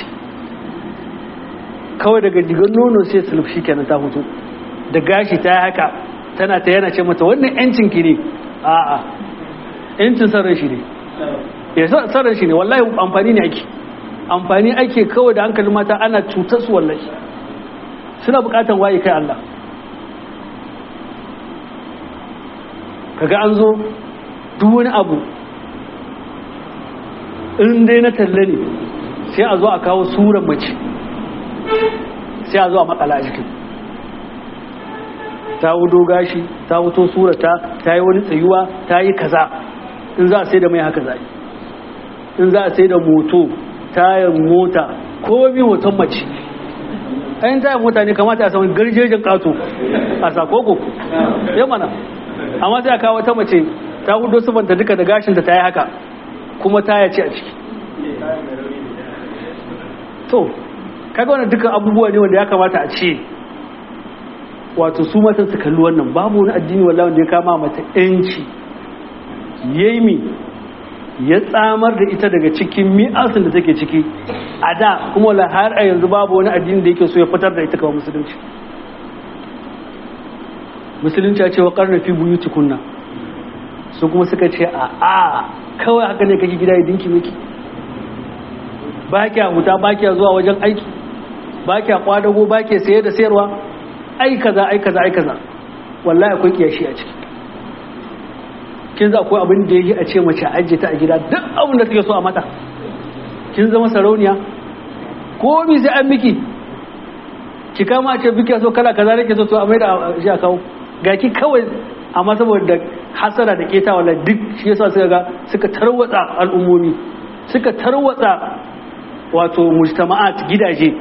kawai daga digan nono sai sulf shi kenan ta fito da gashi ta yi haka tana ta yana ce mata wannan yancin ki ne a'a yancin sarran shi ne ya sarran shi ne wallahi amfani ne ake amfani ake kawai da hankalin mata ana cutar su wallahi suna bukatan waye kai Allah kaga an zo duk wani abu in dai na talle ne sai a zo a kawo suran mace sai a zo a makala a jikin ta wudo gashi ta wuto surata ta yi wani tsayuwa ta yi kaza in za a sai da mai haka zai in za a sai da moto tayar mota ko bi hoton mace ayin tayar mota ne kamata a samun garjejin kato a sakoko ya mana amma sai a kawo wata mace ta hudo sufanta duka da gashinta ta yi haka kuma ta yace a ciki to kaga wannan dukkan abubuwa ne wanda ya kamata a ce wato su matan su kalli wannan babu wani addini wallahi wanda ya kama mata yanci yayi ya tsamar da ita daga cikin mi'asin da take ciki a da kuma wala har a yanzu babu wani addini da yake so ya fitar da ita kawai musulunci musulunci ya ce wa karna fi buyuti kunna su kuma suka ce a a kawai haka ne kake gida ya dinki miki ba kya huta ba kya zuwa wajen aiki ba kya kwadago ba kya saye da sayarwa ai kaza ai kaza ai kaza wallahi akwai kiyashi a ciki kin za akwai abin da yake a ce mace ajiye ta a gida duk abin da take so a mata kin zama sarauniya ko mi sai an miki ki kama ce biki so kala kaza nake so to a mai da shi a kawo ga ki kawai amma saboda hasara da keta wala duk shi yasa suka ga suka tarwatsa al'ummomi suka tarwatsa wato mujtama'at gidaje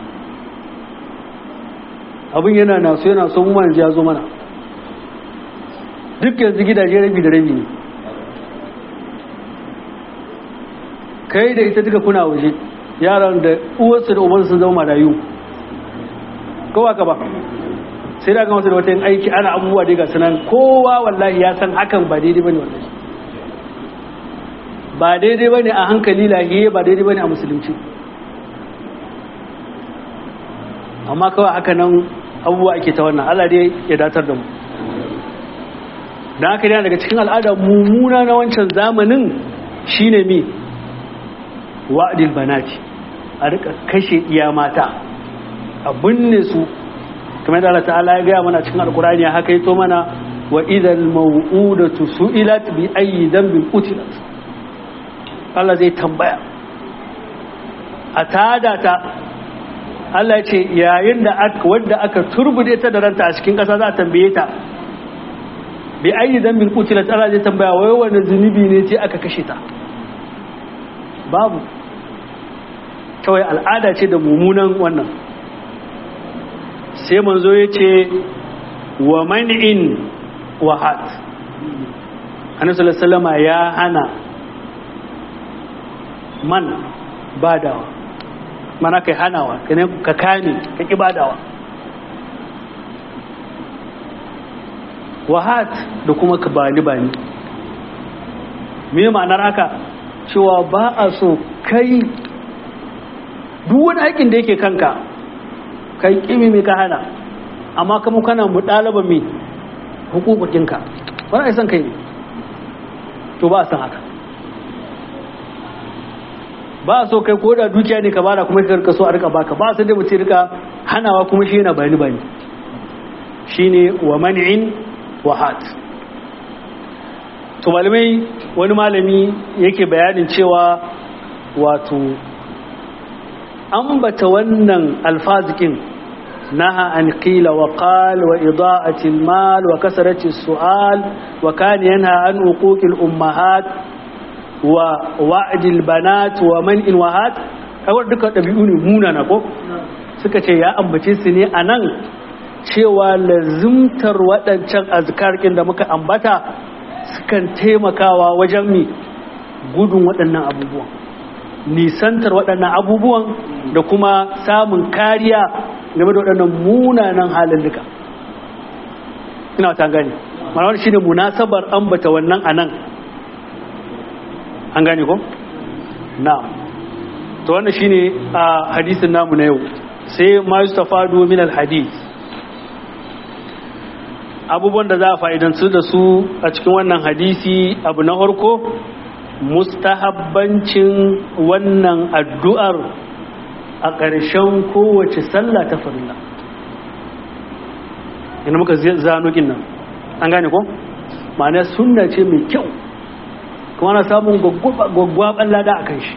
abin yana na so yana so mu yanzu ya zo mana duk yanzu gidaje rabi da rabi ne kai da ita duka kuna waje yaran da uwarsu da ubansu sun zama marayu kowa ka ba sai da ga wasu da wata yin aiki ana abubuwa dai ga sunan kowa wallahi ya san hakan ba daidai bane wallahi ba daidai bane a hankali lahiye ba daidai bane a musulunci amma kawai haka nan abubuwa ake ta wannan Allah dai ya datar da mu da haka yana daga cikin al'ada mummuna na wancan zamanin shine mi wa'adil banati a rika kashe iya mata a binne su kamar da Allah ta'ala ya gaya mana cikin alkurani haka yato mana wa idal maw'udatu su'ilat bi ayyi dhanbin qutilat Allah zai tambaya a tada ta Allah ya ce yayin da aka wanda aka turbude ta da ranta a cikin ƙasa za a tambaye ta bi ayi dambin kutilat Allah zai tambaya wai wani zunubi ne ce aka kashe ta babu kawai al'ada ce da mummunan wannan sai manzo ya ce wa man'in wahat annabi sallallahu ya hana man badawa mana kai hanawa ka kame ka ki badawa wahat da kuma ka bani bani me ma'anar haka cewa ba a so kai duk wani aikin da yake kanka kai kimi mai ka hana amma kuma kana mu ɗalaba mai hukukukinka wani aisan kai ne to ba a san haka ba a so kai ko da dukiya ne ka bada kuma ka rika so a rika baka ba a san da mutum rika hanawa kuma shi yana bani bani shine wa man'in wa hat to malamai wani malami yake bayanin cewa wato ambata wannan alfazikin naha an qila wa qal wa ida'ati al-mal wa kasrati as-su'al wa kana yanha an uquqi al-ummahat wa wa'd al-banat wa man'in wa hat kawai duka dabi'u ne munana ko suka ce ya ambace su ne anan cewa lazimtar waɗancan azkarkin da muka ambata sukan taimakawa wajen mi gudun waɗannan abubuwan nisantar waɗannan abubuwan da kuma samun kariya game da waɗannan munanan halin duka ina ta gani malawar shi ne munasabar ambata wannan a nan an gane ko? na to wannan shi ne a hadisin namu na yau sai ma yi stafado min al-hadis abubuwan da za a fa'idansu da su a cikin wannan hadisi abu na harko mustahabbancin wannan addu'ar a ƙarshen kowace sallah ta farilla yana muka zano nan an gane ko? ma'ana sunna ce mai kyau kuma na samun gwaggwaban lada a kan shi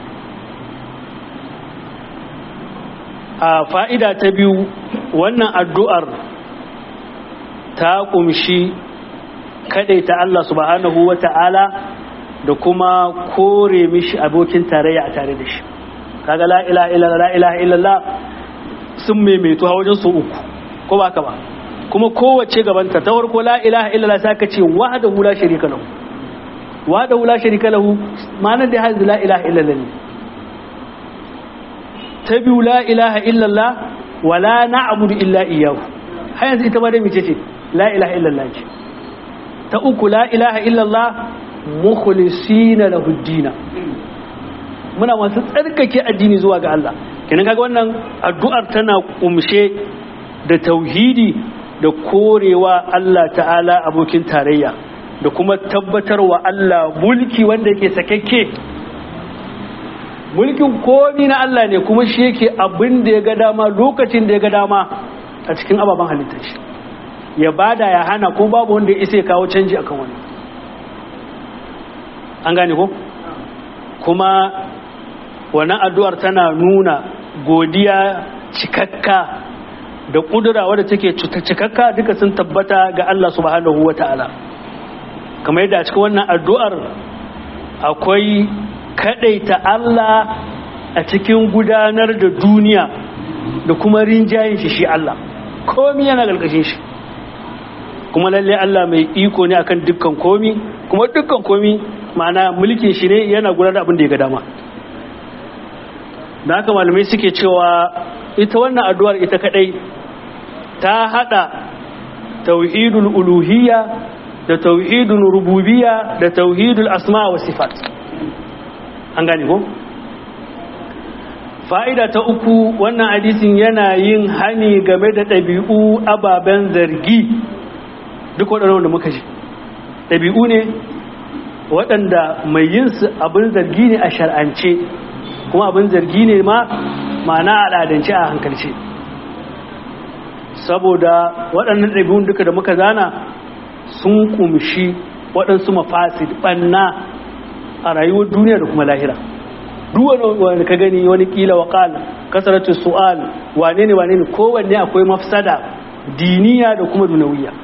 a fa'ida ta biyu wannan addu'ar ta kumshi ta Allah subhanahu wa ta'ala da kuma kore mishi abokin tarayya a tare da shi kaga la ilaha illallah la ilaha illallah sun maimaito a wajen su uku ko ba ka ba kuma kowace gabanta ta farko la ilaha illallah sai ka ce wahdahu la sharika lahu wahdahu la sharika lahu ma'anar da hadisi la ilaha illallah ne ta biyu la ilaha illallah wala na'budu illa iyyahu har yanzu ita ma dai mece ce la ilaha illallah ce ta uku la ilaha illallah mukhlisina lahu dina muna masu tsarkake addini zuwa ga Allah kenan kaga wannan addu'ar tana kumshe da tauhidi da korewa Allah ta'ala abokin tarayya da kuma tabbatarwa Allah mulki wanda yake sakakke mulkin komi na Allah ne kuma shi yake abin da ya ga dama lokacin da ya ga dama a cikin ababen halittar shi ya bada ya hana ko babu wanda ya isa ya kawo canji akan wani an gane ko kuma wannan addu'ar tana nuna godiya cikakka da kudura wadda take cikakka duka sun tabbata ga Allah subhanahu wata'ala kamar yadda a cikin wannan addu'ar akwai kadaita Allah a cikin gudanar da duniya da kuma rinjayen shi shi Allah komi yana galgashin shi kuma lalle Allah mai iko ne akan dukkan komi kuma dukkan komi ma'ana mulkin shi ne yana gudanar da abin da ya ga dama da haka malamai suke cewa ita wannan addu'ar ita kadai ta hada tauhidul uluhiyya da tauhidul rububiyya da tauhidul asma wa sifat an gane ko fa'ida ta uku wannan hadisin yana yin hani game da ɗabi'u ababen zargi duk waɗannan da muka ji ɗabi'u ne waɗanda mai yin su abin zargi ne a shar'ance kuma abin zargi ne ma ma'ana al'adance a hankalce saboda waɗannan ɗabi'un duka da muka zana sun kumshi waɗansu mafasid ɓanna a rayuwar duniya da kuma lahira duk wani ka gani wani kila wa ƙala kasaratu su'al wane ne wane ne kowanne akwai mafsada diniya da kuma dunawiya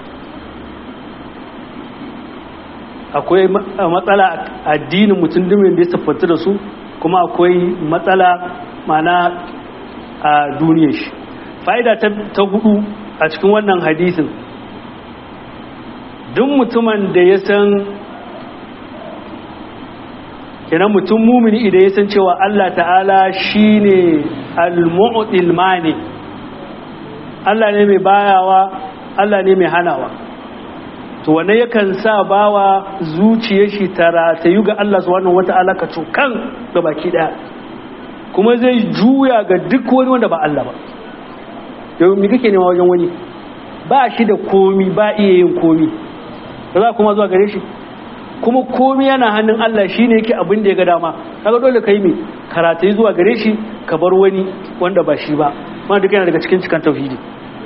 akwai matsala addinin mutum dumin da ya siffanta da su kuma akwai matsala mana a duniyar shi fa'ida ta hudu a cikin wannan hadisin duk mutumin da ya san kenan mutum mumini idan ya san cewa Allah ta'ala shine al-mu'til mani Allah ne mai bayawa Allah ne mai hanawa to wanne yakan sa bawa zuciyar shi tara ta yi ga Allah subhanahu wata'ala ka cokan ga baki daya kuma zai juya ga duk wani wanda ba Allah ba yau mi kake nema wajen wani ba shi da komi ba iya yin komi ba za kuma zuwa gare shi kuma komi yana hannun Allah shi ne yake abin da ya ga dama kaga dole ka yi mai karatu zuwa gare shi ka bar wani wanda ba shi ba wanda duk yana daga cikin cikin tauhidi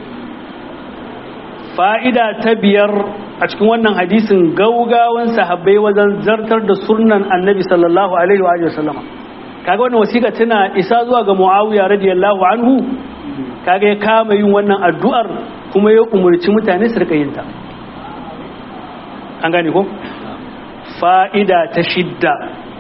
fa'ida ta biyar a cikin wannan hadisin gaugawan sahabbai wajen zartar da sunan annabi sallallahu alaihi wa sallama kaga wannan wasiƙa tana isa zuwa ga muawiya radiyallahu anhu kaga ya kama yin wannan addu'ar kuma ya umarci mutane su rika yin ta an gane ko fa'ida ta shidda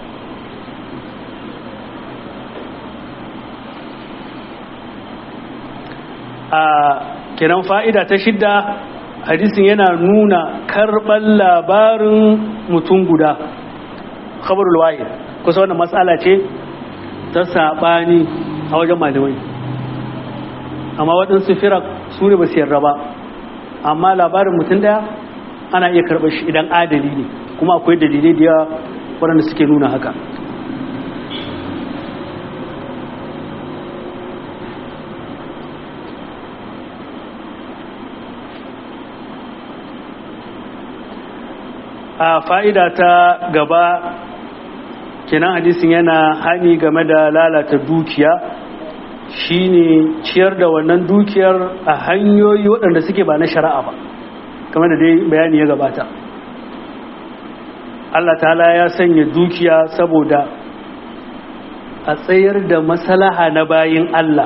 a kenan fa'ida ta shidda hadisin yana nuna karɓar labarin mutum guda khabarul wahid kusa wannan matsala ce ta saɓani a wajen malamai amma waɗansu firak su ne ba su yarda ba amma labarin mutum ɗaya ana iya karɓar shi idan adali ne kuma akwai dalilai da yawa waɗanda suke nuna haka a fa'ida ta gaba kenan hadisin yana hani game da lalata dukiya shine ciyar da wannan dukiyar a hanyoyi waɗanda suke ba na shari'a ba kamar da dai bayani ya gabata Allah ta'ala ya sanya dukiya saboda a tsayar da masalaha na bayin Allah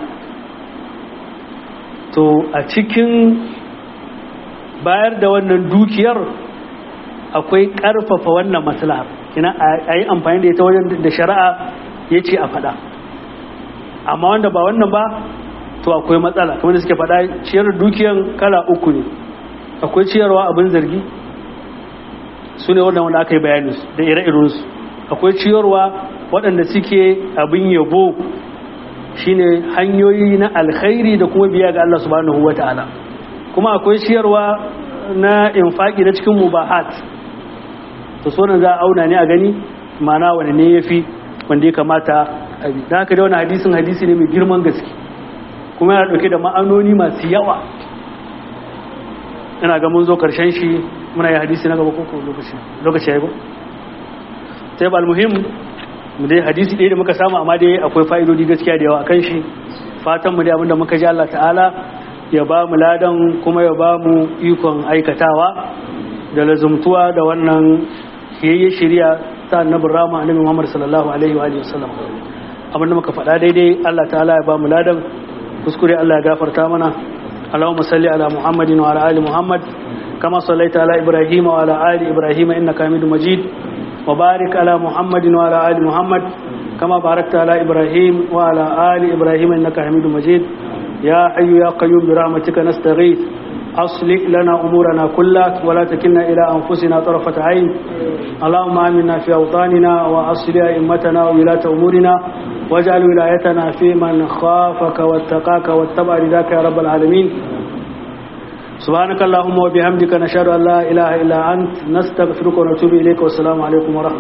to a cikin bayar da wannan dukiyar akwai ƙarfafa wannan maslahar kina a yi amfani da ita wajen da shari'a ya ce a faɗa amma wanda ba wannan ba to akwai matsala kamar da suke faɗa ciyar dukiyan kala uku ne akwai ciyarwa abin zargi su ne wanda aka yi bayani da ire-irensu akwai ciyarwa waɗanda suke abin yabo shine hanyoyi na alkhairi da kuma biya ga Allah subhanahu wa ta'ala kuma akwai ciyarwa na infaki na cikin mubahat to so za a auna ne a gani mana wani ne ya fi wanda ya kamata a bi da haka da wani hadisin hadisi ne mai girman gaske kuma yana dauke da ma'anoni masu yawa ina ga mun zo karshen shi muna yi hadisi na gaba koko lokaci lokaci ya yi sai ba almuhim mu dai hadisi ɗaya da muka samu amma dai akwai fa'idodi gaskiya da yawa kan shi fatan mu dai abinda muka ji Allah ta'ala ya ba mu ladan kuma ya ba mu ikon aikatawa da lazumtuwa da wannan kiyayye shirya ta annabin rama annabi Muhammad sallallahu alaihi wa sallam abinda muka faɗa daidai Allah ta'ala ya ba mu ladan kuskure Allah ya gafarta mana Allahumma salli ala Muhammadin wa ala ali Muhammad kama sallaita ala Ibrahim wa ala ali Ibrahim innaka Hamidum Majid wa barik ala Muhammadin wa ala ali Muhammad kama barakta ala Ibrahim wa ala ali Ibrahim innaka Hamidum Majid يا حي يا قيوم برحمتك نستغيث أصلح لنا أمورنا كلها ولا تكلنا إلى أنفسنا طرفة عين اللهم آمنا في أوطاننا وأصلح أئمتنا وولاة أمورنا واجعل ولايتنا في من خافك واتقاك واتبع رضاك يا رب العالمين سبحانك اللهم وبحمدك نشهد أن لا إله إلا أنت نستغفرك ونتوب إليك والسلام عليكم ورحمة